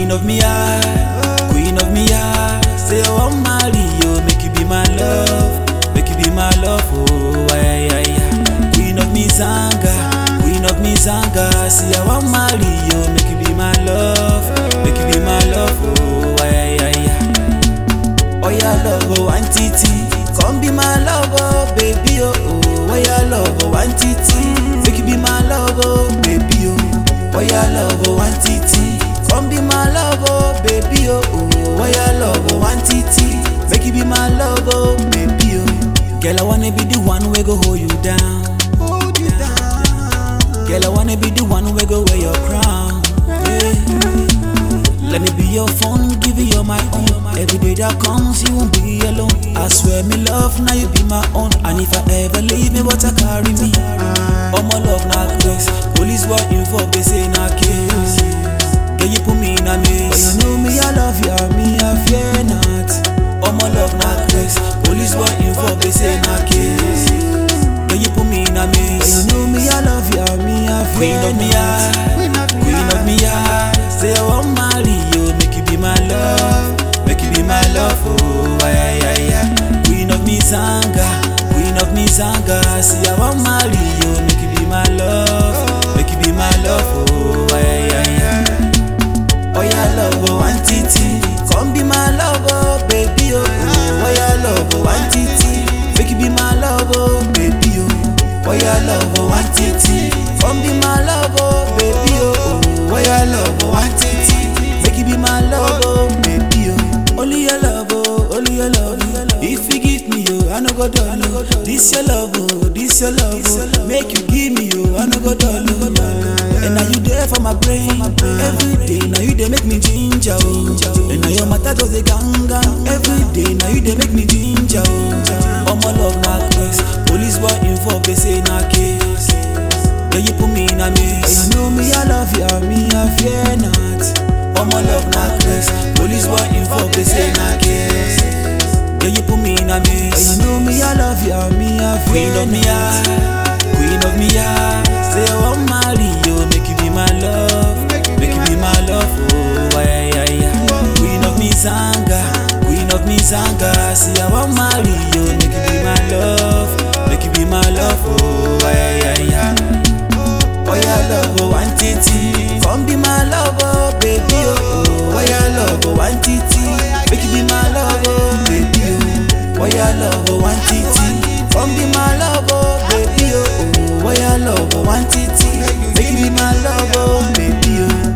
Queen of me eye, queen of me eye. Say I want marry you, make you be my love, make you be my love. Oh, ay, ay, ay. Queen of me zanga, queen of me zanga. Say I want marry you, make you be my love, make you be my love. Oh, ay, ay, ay. Oh yeah, love, oh, auntie Come be my love, oh, baby, oh, oh. Oh yeah, love, oh, auntie Make you be my love, oh, baby, oh. Oh yeah, love, oh, auntie Come be my love, oh, baby, oh, oh. Oh yeah, love, oh, auntie Make you be my love, oh, baby, oh. Girl, I wanna be the one we go hold you down. Hold you down. Girl, I wanna be the one we go wear your crown. Yeah. Let me be your phone, give you all my own. Every day that comes, you won't be alone. I swear, me love, now you be my own. And if I ever leave me, what I carry me? All my love, not grace. Police were involved, they say not case. Can you put me in a maze? But you know me, I love you, and me, I fear not. All my love, not grace. Police were involved, they say not case. Can you put me in a maze? But you know me, I love you, and me, I fear Queen of me, I. Queen of me, Queen of me, I say I want marry you, make you be my love, make you be my love, oh ay ay ay. Queen of me zanga, Queen of me zanga, say I want marry you, make you be my love, make you be my love, oh ay ay ay. Oh yeah, love, oh auntie come be my love, oh baby, oh oh. Oh yeah, love, oh auntie make you be my love, oh baby, oh. Oh yeah, love, oh auntie come be my love, oh baby, oh oh. Oh yeah, love, oh auntie make you be my love, oh baby, oh. Only your love, oh, only your love. If you give me, oh, I no go dull, oh. This your love, oh, this your love, oh. Make you give me, oh, I no go dull, oh. And now you there for my brain every day. Now you they make me ginger, oh. And now your matter does a ganga every day. Now you they make me ginger, oh. All my love not case. Police were involved, they say not case. Yeah, you put me in a maze. You know me, I love you, and me, I fear not. All my love not case. Police were involved, they say not case. Yeah, you put me in a maze. You know me, I love you, and me, I fear Queen of me, I. Queen of me, I. Say I want marry you, make you be my love, make you be my love, oh ay ay ay. Queen of me, zanga, Queen of me, zanga. Say I want marry you, make you be my love, make you be my love, oh ay ay ay. Oh yeah, love, oh auntie come be my love, oh baby, oh oh. Oh yeah, love, oh auntie make you be my love, oh baby, oh. Oh yeah, love, oh auntie come be my love, oh baby, oh oh. Oh yeah, love, oh auntie make you be my love, oh baby, oh.